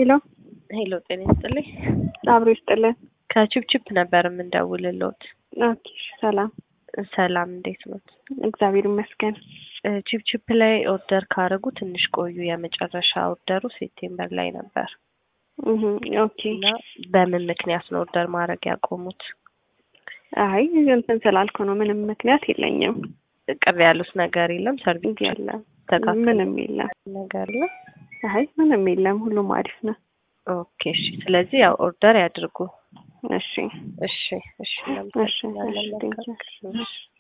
ሄሎ ሄሎ ጤና ይስጥልኝ። አብሮ ይስጥልን። ከቺፕቺፕ ነበር የምንደውልልዎት። ኦኬ እሺ፣ ሰላም ሰላም እንዴት ኖት? እግዚአብሔር ይመስገን። ቺፕቺፕ ላይ ኦርደር ካደረጉ ትንሽ ቆዩ። የመጨረሻ ኦርደሩ ሴፕቴምበር ላይ ነበር እህ ኦኬ። እና በምን ምክንያት ነው ኦርደር ማድረግ ያቆሙት? አይ እንትን ስላልኩ ነው። ምንም ምክንያት የለኝም። ቅር ያሉት ነገር የለም? ሰርቪስ የለም፣ ተካክሎ ምንም የለም። ነገር ነው? አይ ምንም የለም። ሁሉም አሪፍ ነው። ኦኬ እሺ። ስለዚህ ያው ኦርደር ያድርጉ። እሺ እሺ እሺ። እሺ እሺ። እናመሰግናለን። ቴንኪው። መልካም ቀን። እሺ